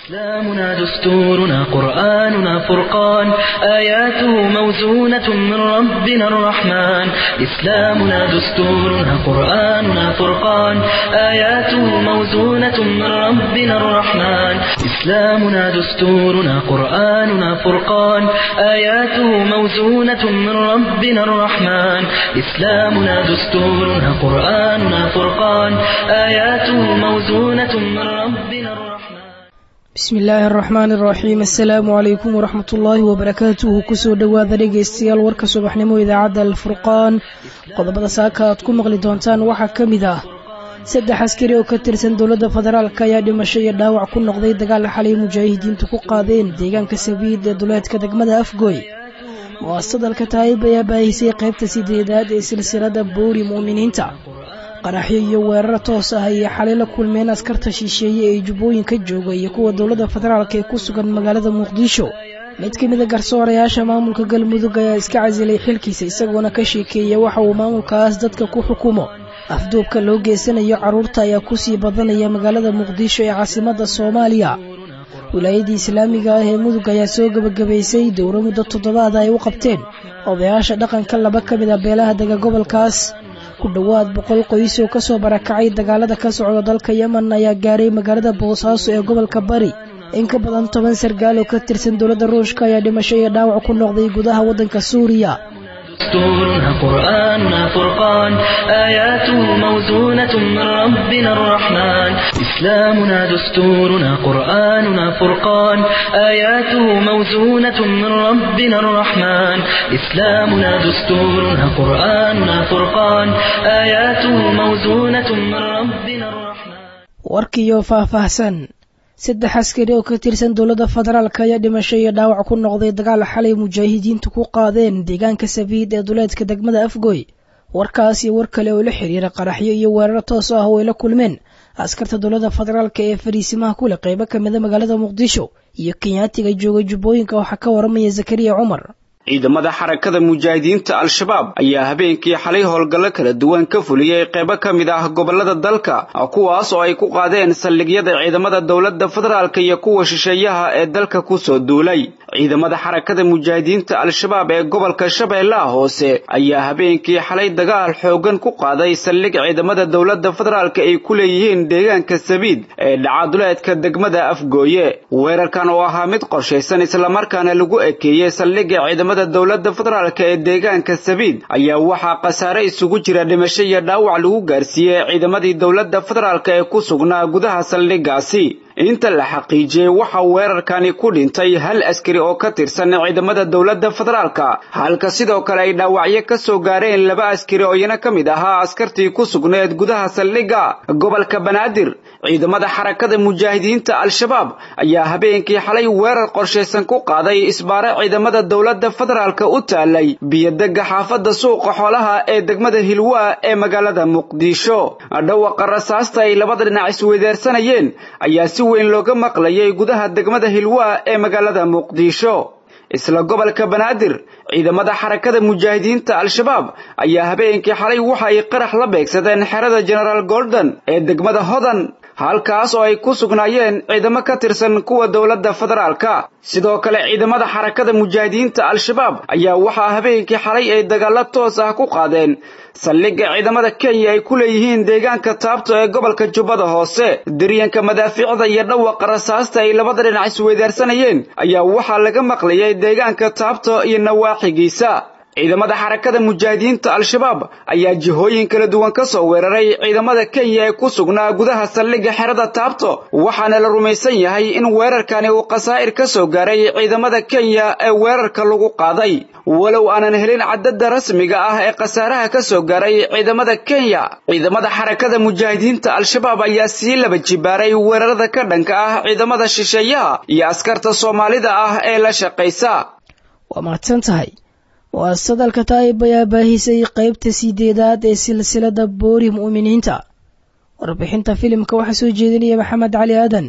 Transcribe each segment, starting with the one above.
إسلامنا دستورنا قرآننا فرقان آياته موزونة من ربنا الرحمن إسلامنا دستورنا قرآننا فرقان آياته موزونة من ربنا الرحمن إسلامنا دستورنا قرآننا فرقان آياته موزونة من ربنا الرحمن إسلامنا دستورنا قرآننا فرقان آياته موزونة من ربنا الرحمن bismi illaahi araxmaani araxiim assalaamu calaykum waraxmat ullaahi wabarakaatuhu kusoo dhowaada dhegaystayaal warka subaxnimo idaacadda alfurqaan qodobada saaka aad ku maqli doontaan waxaa ka mid ah saddex askari oo ka tirsan dowladda federaalk ayaa dhimasho iyo dhaawac ku noqday dagaal xalay mujaahidiintu ku qaadeen deegaanka sabiid ee duleedka degmada afgoy mu'asadalka taayib ayaa baahisay qaybta sideedaad ee silsilada boori mu'miniinta qaraxyo iyo weerar toos ah ayay xalay la kulmeen askarta shisheeye ee jubbooyinka jooga iyo kuwa dowladda federaalk ee ku sugan magaalada muqdisho mid ka mida garsoorayaasha maamulka galmudug ayaa iska casilay xilkiisa isagoona ka sheekeeya waxa uu maamulkaas dadka ku xukumo afduubka loo geysanayo carruurta ayaa kusii badanaya magaalada muqdisho ee caasimadda soomaaliya wilaayadii islaamiga ah ee mudug ayaa soo gebagabaysay dowro muddo toddobaada ay u qabteen odayaasha dhaqanka laba ka mid a beelaha dega gobolkaas ku dhowaad boqol qoys oo kasoo barakacay dagaalada ka socda dalka yemen ayaa gaaray magaalada boosaaso ee gobolka bari in ka badan toban sargaal oo ka tirsan dowladda ruushka ayaa dhimasho iyo dhaawac ku noqday gudaha waddanka suuriya دستورنا قرآننا فرقان آياته موزونة من ربنا الرحمن إسلامنا دستورنا قرآننا فرقان آياته موزونة من ربنا الرحمن إسلامنا دستورنا قرآننا فرقان آياته موزونة من ربنا الرحمن warkiyo faahfaahsan saddex askari oo ka tirsan dowladda federaalk ayaa dhimasho iyo dhaawac ku noqday dagaal xalay mujaahidiintu ku qaadeen deegaanka sabiid ee duleedka degmada afgoy warkaas iyo war kale oo la xiriira qaraxyo iyo weerar toos ah oo ay la kulmeen askarta dowladda federaalk ee fariisimaha kule qaybo ka mida magaalada muqdisho iyo kenyaatiga jooga jubbooyinka waxaa ka waramaya zakariya cumar ciidamada xarakada mujaahidiinta al-shabaab ayaa habeenkii xalay howlgallo kala duwan ka fuliyey qaybo ka mid ah gobollada dalka kuwaas oo ay ku qaadeen saldhigyada ciidamada dowladda federaalk iyo kuwa shisheeyaha ee dalka kusoo duulay ciidamada xarakada mujaahidiinta al-shabaab ee gobolka shabeellaha hoose ayaa habeenkii xalay dagaal xoogan ku qaaday saldhig ciidamada dowladda federaalk ay ku leeyihiin deegaanka sabiid ee dhacaduleedka degmada afgooye weerarkan oo ahaa mid qorshaysan islamarkaana lagu ekeeyey saldhigga ciidamada dowladda federaalk ee deegaanka sabiid ayaa waxaa khasaare isugu jira dhimasho iyo dhaawac lagu gaarsiiyey ciidamadii dowladda federaalk ee ku sugnaa gudaha saldhiggaasi inta la xaqiijiyey waxaa weerarkani ku dhintay hal askari oo ka tirsan ciidamada dowladda federaalka halka sidoo kale ay dhaawacyo ka soo gaareen laba askari oo iyana ka mid ahaa askartii ku sugneed gudaha saldhigga gobolka banaadir ciidamada xarakada mujaahidiinta al-shabaab ayaa habeenkii xalay weerar qorshaysan ku qaaday isbaare ciidamada dowladda federaalka u taalay biyodegga xaafadda suuqa xoolaha ee degmada hilwaa ee magaalada muqdisho dhawaqa rasaasta ay labada dhinac isweydaarsanayeen ayaa si weyn looga maqlayay gudaha degmada hilwaa ee magaalada muqdisho isla gobolka banaadir ciidamada xarakada mujaahidiinta al-shabaab ayaa habeenkii xalay waxa ay qarax la beegsadeen xerada genaraal gordon ee degmada hodan halkaas oo ay ku sugnaayeen ciidamo ka tirsan kuwa dowladda federaalka sidoo kale ciidamada xarakada mujaahidiinta al-shabaab ayaa waxaa habeenkii xalay ay dagaalo toos ah ku qaadeen saldhigga ciidamada kenya ay ku leeyihiin deegaanka taabto ee gobolka jubbada hoose daryanka madaafiicda iyo dhawaqa rasaasta ay labada dhinac isweydaarsanayeen ayaa waxaa laga maqlayay deegaanka taabto iyo nawaaxigiisa ciidamada xarakada mujaahidiinta al-shabaab ayaa jihooyin kala duwan ka soo weeraray ciidamada kenya ee ku sugnaa gudaha saldhigga xerada taabto waxaana la rumaysan yahay in weerarkani uu khasaa'ir ka soo gaaray ciidamada kenya ee weerarka lagu qaaday walow aanan helin cadadda rasmiga ah ee khasaaraha ka soo gaaray ciidamada kenya ciidamada xarakada mujaahidiinta al-shabaab ayaa sii laba jibaaray weerarada ka dhanka ah ciidamada shisheeyaha iyo askarta soomaalida ah ee la shaqaysa waa mahadsan tahay mu'asadalka taayib ayaa baahisay qaybta sideedaad ee silsilada boori mu'miniinta warbixinta filimka waxaa soo jeedinaya maxamed cali aadan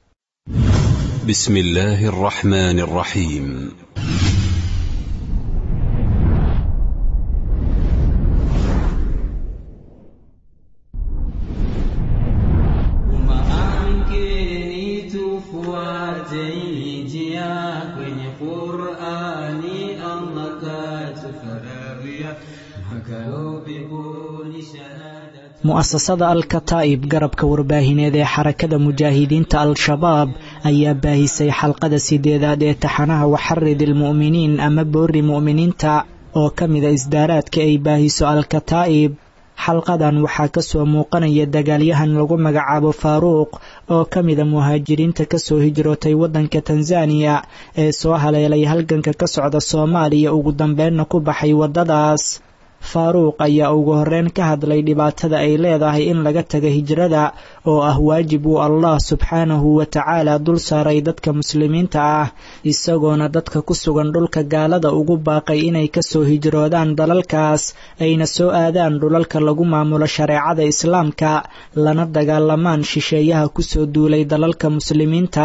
بسم الله الرحمن الرحيم tufuate hii njia kwenye Qur'ani Allah katufaradhia makao peponi shahada mu'asasada al-kataa'ib garabka warbaahineed ee xarakada mujaahidiinta al-shabaab ayaa baahisay xalqada sideedaad ee taxanaha waxarid ilmu'miniin ama boori mu'miniinta oo ka mida isdaaraadka ay baahiso al-kataa'ib xalqadan waxaa ka soo muuqanaya dagaalyahan lagu magacaabo faaruuq oo ka mida muhaajiriinta kasoo hijrootay waddanka tanzaniya ee soo haleelay halganka ka socda soomaaliya ugu dambeynna ku baxay waddadaas faaruuq ayaa ugu horreyn ka hadlay dhibaatada ay leedahay in laga taga hijrada oo ah waajib uu allah subxaanahu wa tacaala dul saaray dadka muslimiinta ah isagoona dadka ku sugan dhulka gaalada ugu baaqay inay kasoo hijroodaan dalalkaas ayna soo aadaan dhulalka lagu maamulo shareecada islaamka lana dagaalamaan shisheeyaha kusoo duulay dalalka muslimiinta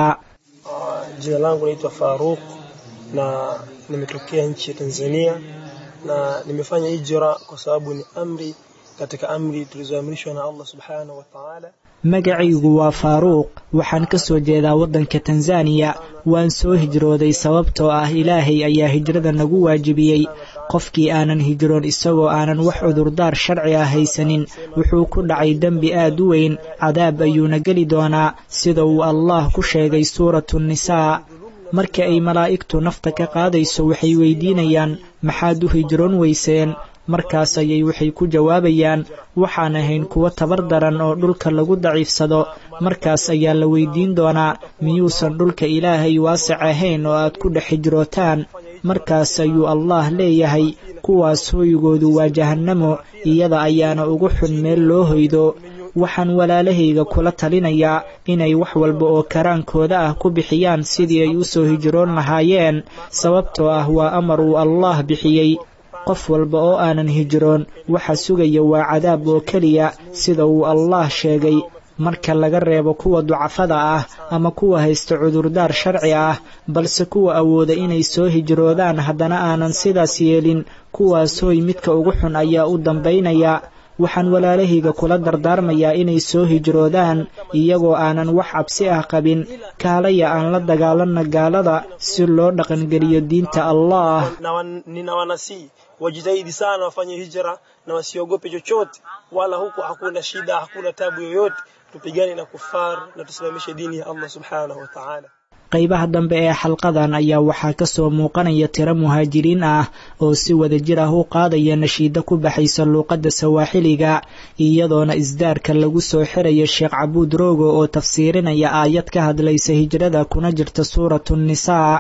jina langu naitwa Faruq na nimetokea nchi ya Tanzania na nimefanya hijra kwa sababu ni amri katika amri tulizoamrishwa na Allah subhanahu wa ta'ala. magacaygu waa faaruuq waxaan ka soo jeedaa waddanka tanzaniya waan soo hijrooday sababtoo ah ilaahay ayaa hijrada nagu waajibiyey qofkii aanan hijroon isagoo aanan wax cudurdaar sharci ah haysanin wuxuu ku dhacay dembi aad u weyn cadaab ayuuna geli doonaa sida uu allah ku sheegay suuratu nisaa marka ay malaa'igtu nafta ka qaadayso waxay weydiinayaan maxaad u hijroon weyseen markaas ayay waxay ku jawaabayaan waxaan ahayn kuwo tabar daran oo dhulka lagu daciifsado markaas ayaa la weydiin doonaa miyuusan dhulka ilaahay waasic ahayn oo aad ku dhex hijrootaan markaas ayuu allah leeyahay kuwaas hooygoodu waa jahannamo iyada ayaana ugu xun meel loo hoydo waxaan walaalahayga kula talinayaa inay wax walba oo karaankooda ah ku bixiyaan sidii ay u soo hijroon lahaayeen sababtoo ah waa amar uu allah bixiyey qof walba oo aanan hijroon waxa sugaya waa cadaab oo keliya sida uu allah sheegay marka laga reebo kuwa ducafada ah ama kuwa haysta cudurdaar sharci ah balse kuwa awooda inay soo hijroodaan haddana aanan sidaas yeelin kuwaas hooy midka ugu xun ayaa u dambaynaya waxaan walaalahayga kula dardaarmayaa inay soo hijroodaan iyagoo aanan wax cabsi ah qabin kaalaya aan la dagaalanna gaalada si loo dhaqangeliyo diinta allah ninawanasii wajitahidi sana wafanye hijra na wasiogope chochote wala huku hakuna shida hakuna tabu yoyote tupigane na kufar na tusimamishe dini ya Allah subhanahu wa ta'ala qaybaha dambe ee xalqadan ayaa waxaa ka soo muuqanaya tiro muhaajiriin ah oo si wadajir ah u qaadaya nashiida ku baxaysa luuqadda sawaaxiliga iyadoona isdaarka lagu soo xiraya sheekh cabuud roogo oo tafsiirinaya aayad ka hadlaysa hijrada kuna jirta suuratu nisaa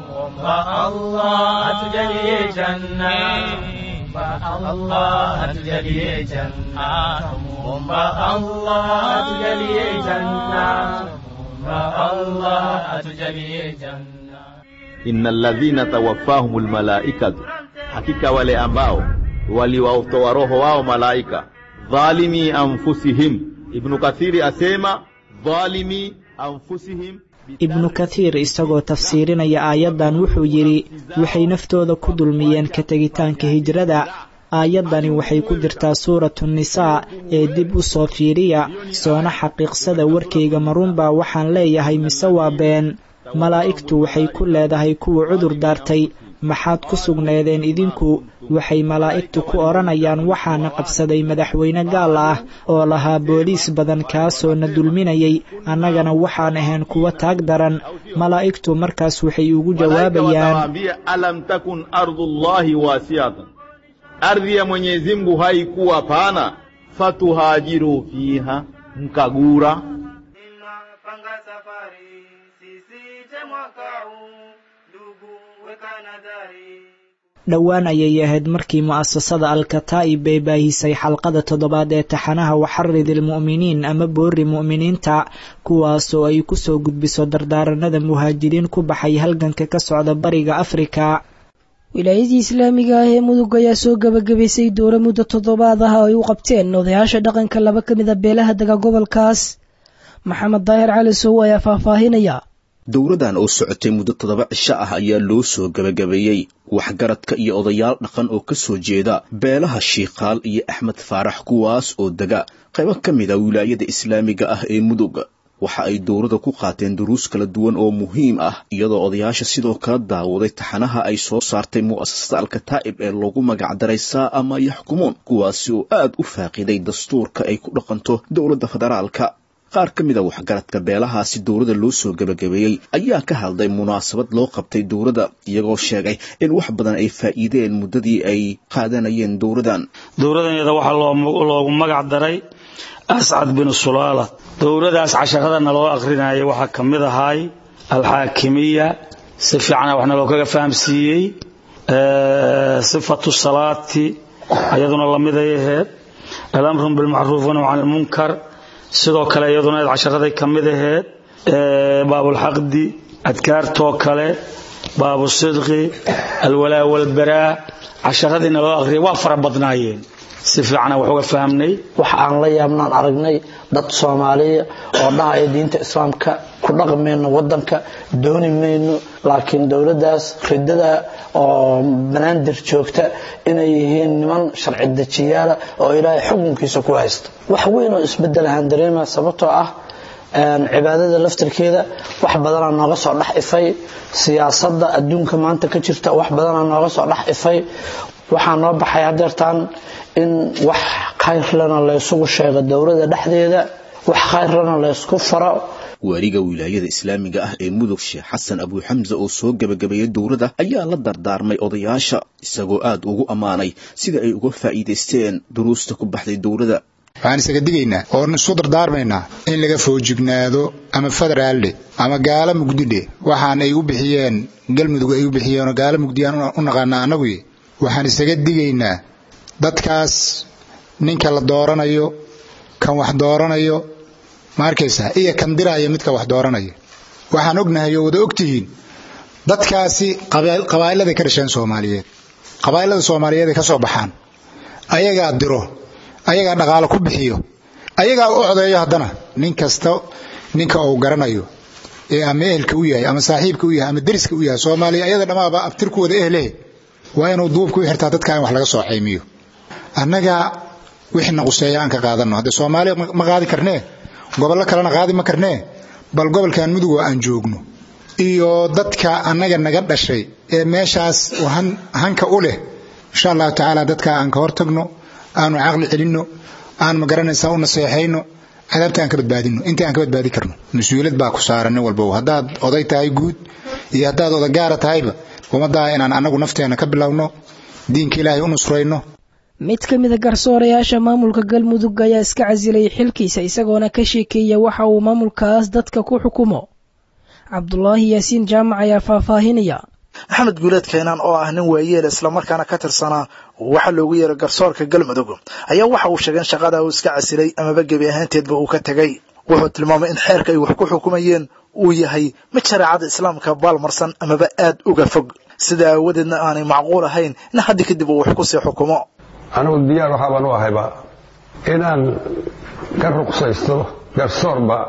inna alladhina tawaffahumul malaikatu, hakika wale ambao waliwatoa roho wao malaika, dhalimi anfusihim. Ibnu Kathiri asema dhalimi anfusihim ibnu kathiir isagoo tafsiirinaya aayaddan wuxuu yidhi waxay naftooda ku dulmiyeen ka tegitaanka hijrada aayaddani waxay ku jirtaa suuratu nisaa ee dib u soo fiiriya soona xaqiiqsada warkayga marunbaa waxaan leeyahay mise waa been malaa'igtu waxay ku leedahay kuwa cudur daartay maxaad ku sugneedeen idinku waxay malaa'igtu ku odhanayaan waxaana qabsaday madaxweyne gaal ah oo lahaa booliis badan kaasoo na dulminayay annagana waxaan ahayn kuwa taag daran malaa'igtu markaas waxay ugu jawaabayaan alam takun ardullahi wasiatan ardhi ya Mwenyezi Mungu haikuwa pana, fatuhajiru fiha, mkagura. Ninapanga safari sisije mwaka huu, ndugu weka nadhari. dhowaan ayay ahayd markii mu'asasada al-kataa'ib ay baahisay xalqada toddobaad ee taxanaha waxarid ilmu'miniin ama boori mu'miniinta kuwaasoo ay ku soo gudbiso dardaaranada muhaajiriin ku baxay halganka ka socda bariga afrika wilaayadii islaamiga ah ee mudug ayaa soo gebagabaysay dowro muddo toddobaad ah oo ay u qabteen odayaasha dhaqanka laba ka mid a beelaha dega gobolkaas maxamed daahir cali sow ayaa faahfaahinaya dowradan oo socotay muddo toddoba cisho ah ayaa loo soo gebagabeeyey waxgaradka iyo odayaal dhaqan oo ka soo jeeda beelaha shiikaal iyo axmed faarax kuwaas oo dega qaybo ka mid a wilaayada islaamiga ah ee mudug waxa ay dowladda ku qaateen duruus kala duwan oo muhiim ah iyadoo odayaasha sidoo kala daawaday taxanaha ay soo saartay mu'asasada alkataa'ib ee loogu magacdaray saa ama yaxkumuun kuwaasi oo aad u faaqiday dastuurka ay ku dhaqanto dowladda federaalka qaar ka mida waxgaradka beelahaasi dowladda loo soo gebagabeeyey ayaa ka hadlay munaasabad loo qabtay dowladda iyagoo sheegay in wax badan ay faa'iideen muddadii ay qaadanayeen dowladdan dowladanyada waxaa loogu magac daray ascad binu sulaala dowladaas casharadana loo akrinayay waxaa ka mid ahay alxaakimiya si fiicana waxna loo kaga fahamsiiyey sifatu salaati iyaduna lamiday ahayd alamru bilmacruuf wanahyu can ilmunkar sidoo kale iyaduna casharaday ka mid ahayd baabulxaqdi adkaartoo kale baabu sidqi alwalaa walbaraa casharadiina loo aqriyay waa fara badnaayeen si fiicana wax uga fahamnay wax aan la yaabnaan aragnay dad soomaaliya oo dhahaya diinta islaamka ku dhaqmayno wadanka dooni mayno laakiin dowladdaas ridada oo banaadir joogta inay yihiin niman sharci dejiyaala oo ilaahay xukunkiisa ku haysta wax weyn oo isbedelahaan dareema sababtoo ah cibaadada laftirkeeda wax badanaa nooga soo dhex ifay siyaasadda adduunka maanta ka jirta wax badanaa nooga soo dhex ifay waxaa noo baxay hadeertaan in wax khayrlana laysugu sheego dowladda dhexdeeda wax khayrlana laysku faro waaliga wilaayada islaamiga ah ee mudug sheekh xasan abuuxamse oo soo gebagabeeyey dowladda ayaa la dardaarmay odayaasha isagoo aad ugu ammaanay sida ay uga faa'iidaysteen duruusta ku baxday dowladda waxaan isaga digaynaa oon isu dardaarmaynaa in laga foojignaado ama federaalde ama gaala mugdidhe waxaan ay u bixiyeen galmudug ay u bixiyeenoo gaala mugdiyaan u naqaanaa annaguy waxaan isaga digaynaa dadkaas ninka la dooranayo kan wax dooranayo ma arkaysaa iyo kan diraya midka wax dooranaya waxaan ognahay oo wada ogtihiin dadkaasi qabaa'iladay ka dhasheen soomaaliyeed qabaa'ilada soomaaliyeed ay ka soo baxaan ayagaa diro ayagaa dhaqaalo ku bixiyo ayagaa u codeeyo haddana nin kasta ninka uu garanayo ee ama ehelka u yahay ama saaxiibka u yahay ama deriska u yahay soomaaliya ayada dhammaaba abtirkooda ehlehe waa inuu duubka u xirtaa dadka in wax laga soo xaymiyo annaga wixii na quseeya aan ka qaadanno haddee soomaaliya ma qaadi karnee gobollo kalena qaadi ma karnee bal gobolkan mudug oo aan joogno iyo dadka annaga naga dhashay ee meeshaas hanka u leh insha allahu tacaala dadka aan ka hortagno aanu caqli celinno aan magaranaysaa u naseexayno cadaabta aan ka badbaadino inta aan ka badbaadi karno mas-uuliyad baa ku saaran nin walba haddaad oday tahay guud iyo haddaad odagaara tahayba ummaddaa inaan annagu nafteenna ka bilowno diinka ilaahay u nusrayno mid ka mida garsoorayaasha maamulka galmudug ayaa iska casilay xilkiisa isagoona ka sheekeeya waxa uu maamulkaas dadka ku xukumo cabdulaahi yaasiin jaamac ayaa faahfaahinaya maxamed guuleed keenaan oo ah nin waayeel islamarkaana ka tirsanaa waxa loogu yeeray garsoorka galmudug ayaa waxa uu sheegay in shaqada uu iska casilay amaba gebi ahaanteedba uu ka tegay wuxuu tilmaamay in xeerka ay wax ku xukumayeen uu yahay mid shareecada islaamka baalmarsan amaba aad uga fog sidaa aawadeedna aanay macquul ahayn in haddi kadib uu wax kusii xukumo anigu diyaar waxaabaan u ahayba inaan ka ruqsaysto garsoorba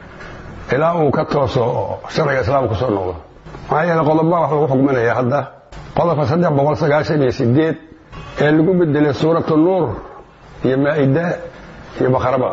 ilaa uu ka tooso sharciga islaamka kusoo noqdo maxaa yeele qodobbaa wax lagu xukminaya hadda qodobka saddex boqol sagaashan iyo sideed ee lagu bedelay suuratu nuur iyo maa'ida iyo bakharaba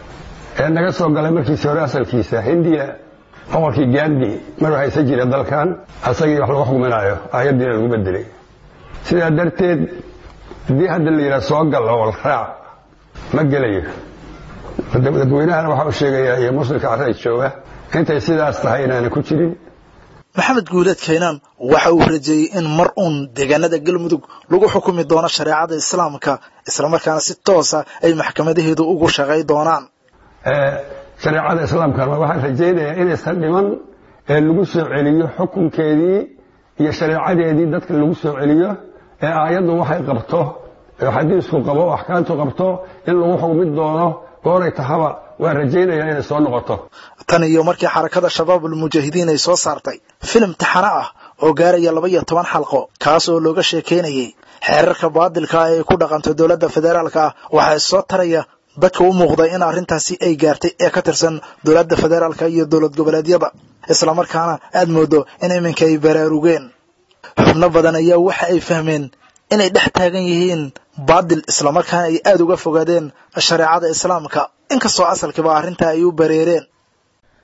ee naga soo galay markiisi hore asalkiisa hindiya boqorkii gandi maruu haysan jira dalkan asagii wax lagu xukminaayo aayaddiina lagu bedelay sidaa darteed haddii hadda la yidhaha soo gal oo raac ma gelayo dadweynahana waxa uu sheegayaa iyo muslimka carrada jooga intay sidaas tahay inaana ku jirin maxamed guuleed kaynaan waxa uu rajeeyey in mar uun deegaanada galmudug lagu xukumi doono shareecada islaamka islamarkaana si toosa ay maxkamadaheedu ugu shaqay doonaan shareecada islaamkana waxaan rajaynayaa inaysan dhiman ee lagu soo celiyo xukunkeedii iyo shareecadeedii dadka lagu soo celiyo ee aayaddu waxay qabto ee xadiisku qabo oo axkaamtu qabto in lagu xukmi doono gooray tahaba waan rajaynayaa inay soo noqoto tan iyo markii xarakada shabaabul mujaahidiin ay soo saartay filim taxano ah oo gaaraya laba iyo toban xalqo kaas oo looga sheekaynayay xeerarka baadilka ah ee ku dhaqanto dowladda federaalka ah waxaa soo taraya dadka u muuqday in arrintaasi ay gaartay ee ka tirsan dowladda federaalka iyo dowlad goboleedyada islamarkaana aad moodo in iminka ay baraarugeen xubno badan ayaa waxa ay fahmeen inay dhex taagan yihiin baadil islamarkaana ay aad uga fogaadeen shareecada islaamka inkastoo asalkiiba arrintaa ay u bareereen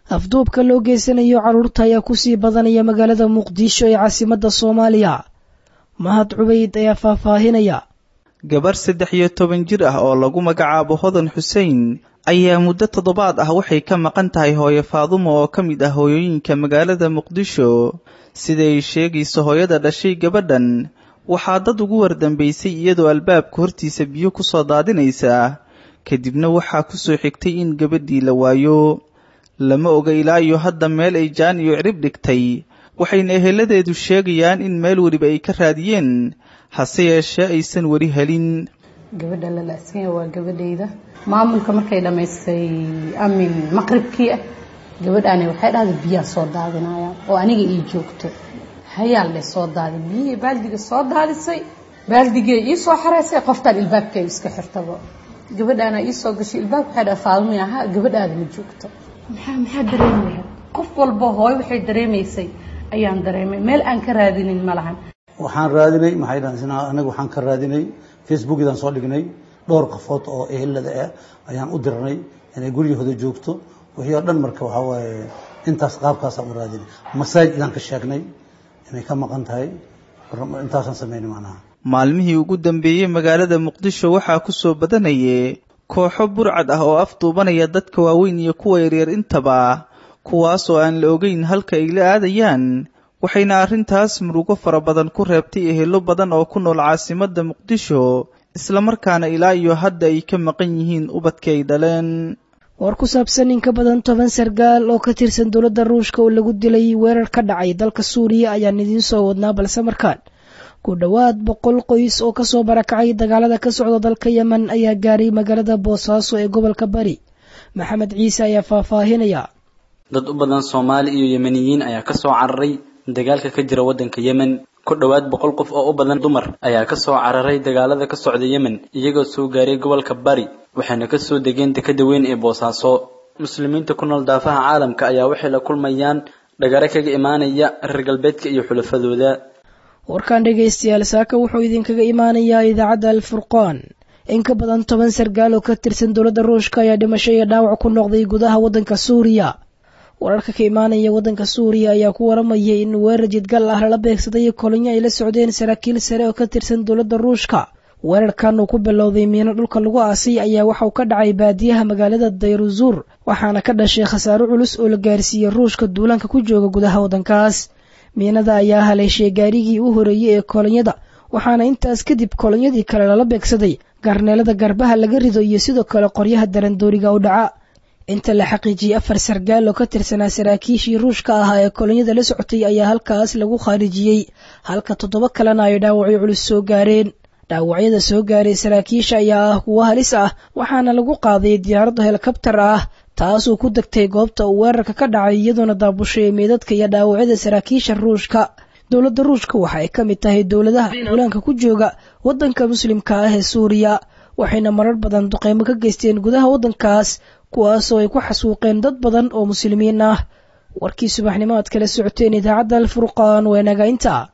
afduubka loo geysanayo carruurta ayaa kusii badanaya magaalada muqdisho ee caasimadda soomaaliya mahad cubayd ayaa faahfaahinaya gabarh saddex iyo toban jir ah oo lagu magacaabo hodan xuseen ayaa muddo toddobaad ah waxay ka maqan tahay hooyo faadumo oo ka mid ah hooyooyinka magaalada muqdisho sida ay sheegayso hooyada dhashay gabadhan waxaa dad ugu wardambaysay iyadoo albaabka hortiisa biyo ku soo daadinaysa kadibna waxaa ku soo xigtay in gabadhii la waayo lama oga ilaa iyo hadda meel ay jaan iyo cirib dhigtay waxayna eheladeedu sheegayaan in meel weliba ay ka raadiyeen hase yeeshee aysan weli helin gabadha la la-sanya waa gabadhayda maamulka markay dhammaystay amin maqribkii ah gabadhaani waxay dhahday biyaa soo daadinayaan oo aniga ii joogto hayaal leh soo daadi biyihii baaldiga soo daadisay baaldigee ii soo xareysay qoftaan ilbaabka iska xirtaba gabadhaana ii soo gashay ilbaabka waxay dhaha faadumay ahaa gabadhaada ma joogto maxaa maxaa dareemaya qof walba hooyo waxay dareemaysay ayaan dareemay meel aan ka raadinin ma lahan waxaan raadinay maxay dhahan anaga waxaan ka raadinay facebookidaan soo dhignay dhowr qafood oo ehelada ah ayaan u dirnay inay guryahooda joogto wixii oo dhan marka waxaa waaye intaas qaabkaasaan u raadinay masaajidaan ka sheegnay inay ka maqan tahay intaasaan sameynay macnaha maalmihii ugu dambeeyey magaalada muqdisho waxaa ku soo badanayay kooxo burcad ah oo afduubanaya dadka waaweyn iyo kuwa yaryar intaba kuwaas oo aan la ogeyn halka ay la aadayaan waxayna arrintaas murugo fara badan ku reebtay ehelo badan oo ku nool caasimadda muqdisho islamarkaana ilaa iyo hadda ay ka maqan yihiin ubadkii ay dhaleen war ku saabsan in ka badan toban sargaal oo ka tirsan dowladda ruushka oo lagu dilay weerar ka dhacay dalka suuriya ayaan idiin soo wadnaa balse markaan ku dhowaad boqol qoys oo kasoo barakacay dagaalada ka socda dalka yemen ayaa gaaray magaalada boosaaso ee gobolka bari maxamed ciise ayaa faahfaahinaya dad u badan soomaali iyo yemeniyiin ayaa kasoo cararay dagaalka ka jira waddanka yemen ku dhowaad boqol qof oo u badan dumar ayaa kasoo cararay dagaalada ka socda yemen iyagoo soo gaaray gobolka bari waxayna kasoo degeen dekada weyn ee boosaaso muslimiinta ku nool daafaha caalamka ayaa waxay la kulmayaan dhagare kaga imaanaya reer galbeedka iyo xulafadooda warkaan dhegaystayaal saaka wuxuu idinkaga imaanayaa idaacadda alfurqaan in ka badan toban sargaal oo ka tirsan dowladda ruushka ayaa dhimasho iyo dhaawac ku noqday gudaha waddanka suuriya wararka ka imaanaya waddanka suuriya ayaa ku waramayay in weerar jidgal ah lala beegsaday kolonyo ay la socdeen saraakiil sare oo ka tirsan dowladda ruushka weerarkan uu ku bilowday miino dhulka lagu aasay ayaa waxauu ka dhacay baadiyaha magaalada dayruzuur waxaana ka dhashay khasaaro culus oo la gaarsiiyey ruushka duulaanka ku jooga gudaha waddankaas miinada ayaa haleeshay gaarigii u horeeyey ee kolonyada waxaana intaas kadib kolonyadii kale lala beegsaday garneelada garbaha laga rido iyo sidoo kale qoryaha darandooriga u dhaca inta la xaqiijiyey afar sargaal oo ka tirsanaa saraakiishii ruushka ahaa ee kolonyada la socotay ayaa halkaas lagu khaarijiyey halka toddoba kalena ay dhaawacyo culus soo gaareen dhaawacyada soo gaaray saraakiisha ayaa ah kuwo halis ah waxaana lagu qaaday diyaaradda helikabtar ah taasoo ku degtay goobta uu weerarka ka dhacay iyadoona daabushay meedadka iyo dhaawacyada saraakiisha ruushka dowladda ruushka waxa ay ka mid tahay dowladaha duulaanka ku jooga waddanka muslimka ah ee suuriya waxayna marar badan duqeymo ka geysteen gudaha waddankaas kuwaasoo ay ku xasuuqeen dad badan oo muslimiin ah warkii subaxnimo aad kala socoteen idaacadda alfurqaan waa naga inta